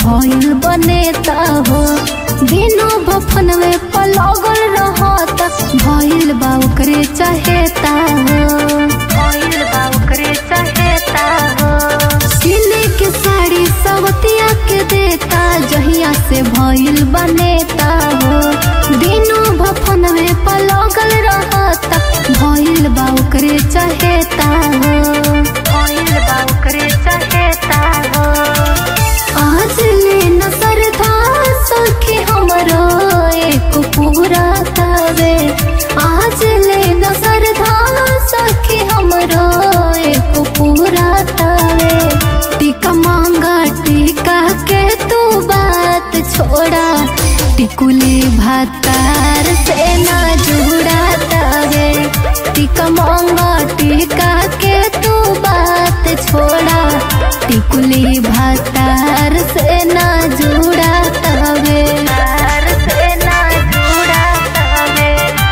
भइल बनेता हो दिनों बफन में पलगल रहता भइल बा ओकरे चाहेता हो भइल बा ओकरे चाहेता हो सिले के साड़ी सवतिया के देता जहिया से भइल बनेता हो दिनों भफन में पलगल रहता भइल बा ओकरे चाहेता हो भइल बा ओकरे चाहेता हो आज ले नजर था सखी हमरो एक पूरा तवे आज ले नजर था सखी हमरो एक पूरा तवे टीका मांगा टीका के तू बात छोड़ा टिकुली भातार से ना जुड़ा तवे टीका मांगा टीका के तू बात छोड़ा टिकुली भातार से ना जुड़ा तवे तार से ना जुड़ा तवे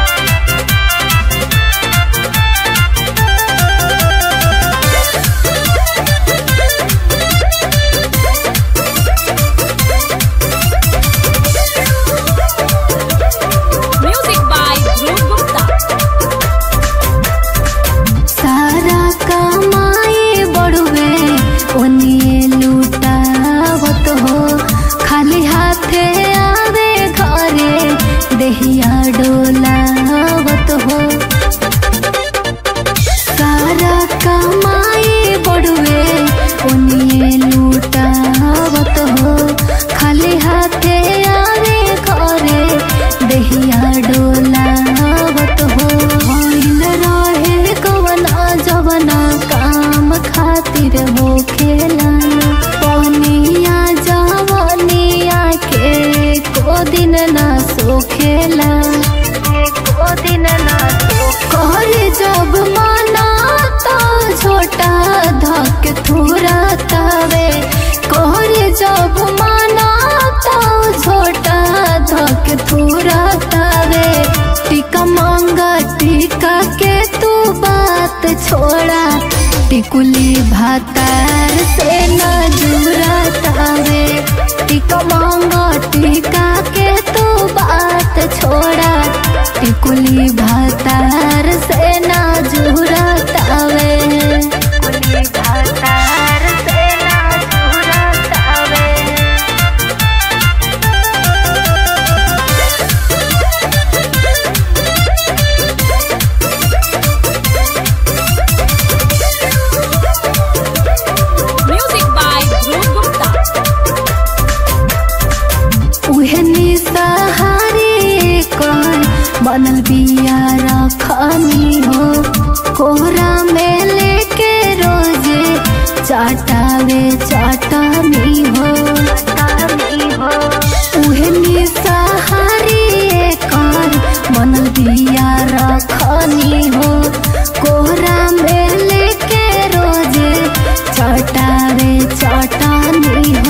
Music by Dhruv Gupta. सारा कमाए बड़ुए ओनिए लूटावत हो खाली हाथे आवे घरे देहिया डोलावत हो सारा कमाए बड़ुए ओनिए लूटावत हो खाली हाथे आवे घरे देहिया डोलावत हो भइल रहे कवना जवना काम खातिर हो खेला पनिया जवनिया के को दिन ना सोखेला को दिन ना कर जब माना तो छोटा धक थोड़ा तवे कर जब माना तो छोटा धक थोड़ा तवे टीका मांगा टीका के तू बात छोड़ा टिकुली भातार से ना जुड़ा तावे टीका मांगा टीका के तू बात छोड़ा टिकुली भातार से ना जुड़ा तावे टिकुली भातार से ना जुड़ा तावे Music by Dhruv Gupta. उहनी सहारे कर बनल बिया रखनी हो कोहरा में लेके रोजे चाटावे चाटनी हो उहनी सहारे कर बनल बिया रखनी हो कोहरा में लेके रोजे चटावे चटानी हो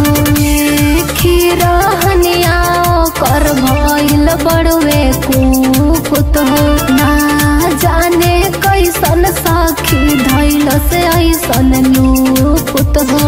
खीरहनिया कर भइल बड़वे कुकुत हो ना जाने कैसन साखी धैल से ऐसन लूपुत हो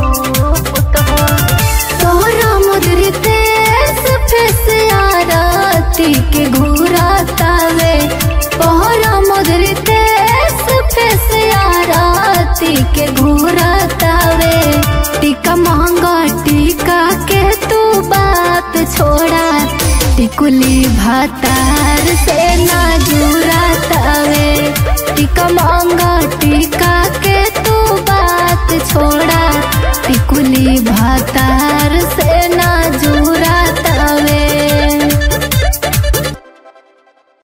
तोहरा मुद्री तेस फेस आरती के घूरा तावे तोहरा मुद्री तेस फेस आरती के घूरा तावे टीका मांगा टीका के तू बात छोड़ा टिकुली भातार से ना जुड़ा तावे टीका मांगा टीका के तू बात छोड़ा टिकुली भातार से ना जुड़ा